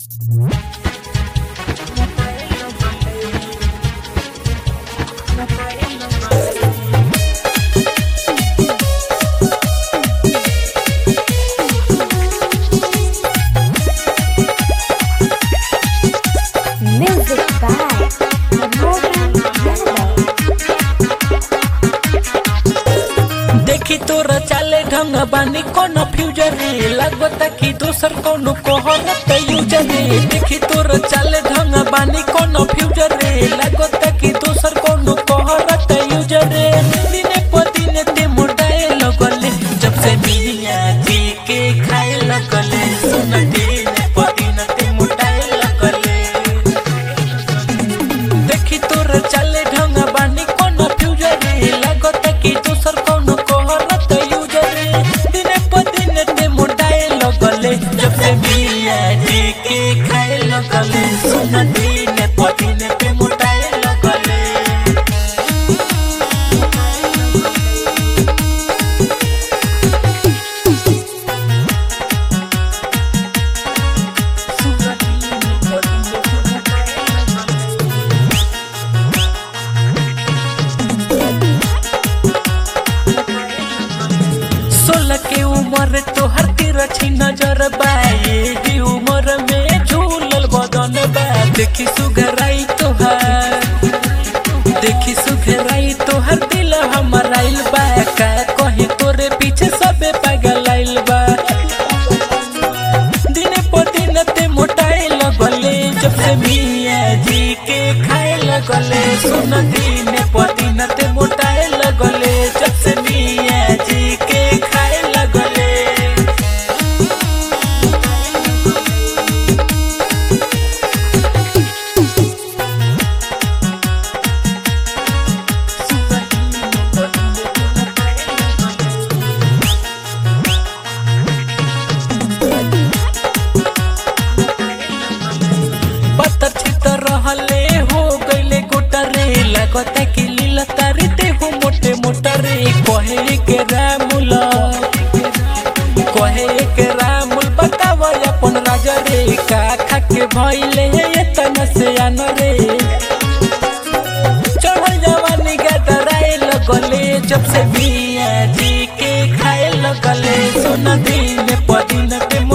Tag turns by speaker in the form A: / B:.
A: Music by Mohan Yadav.
B: देखी तोर चाले ढंग बानी कोनो फ्यूजर रे लागता कि दोसर कोनो कोहरत यूजर रे देखी तोर चाले ढंग बानी कोनो फ्यूजर रे लागता कि दोसर कोनो कोहरत यूजर रे दिने प दिने ते मोटाए लगले जब से मिया जी के खाए लगले सुन दिने प दिने ते मोटाए लगले देखी तोर चाले ढंग बानी कोनो फ्यूजर रे लागत कि दोसर कोनो कोहरत यूजर रे दिने प दिन ते मोटाए लगले जब से मिया जी के खाए लगले सुन दिने प दिन ते मोटाए लगले सोलह के उम्र तोहर तिरछी नजर बा एही उम्र में झूलल बदन बा देखी सुघराई तोहर देखी सुघराई तोहर दिल हमर आइल बा का कहीं तोरे पीछे सबे पागल आइल बा दिन प दिन ते मोटाए लगले जब से मिया जी के खाए लगले सुन दिन प दिन ते मोटाए लगले जब से मिया जी के खाए लगले पत्थर छितर रहले हो गईले गोटरे लगता कि लीला तारी ते हो मोटे मोटरे कहे के रामुल कहे के रामुल बतावा अपन राजा रे का खा के भइले एतना से आन रे चढ़ल जवानी गदराए लगले जब से मिया जी के खाए लगले सुन दिन प दिन पे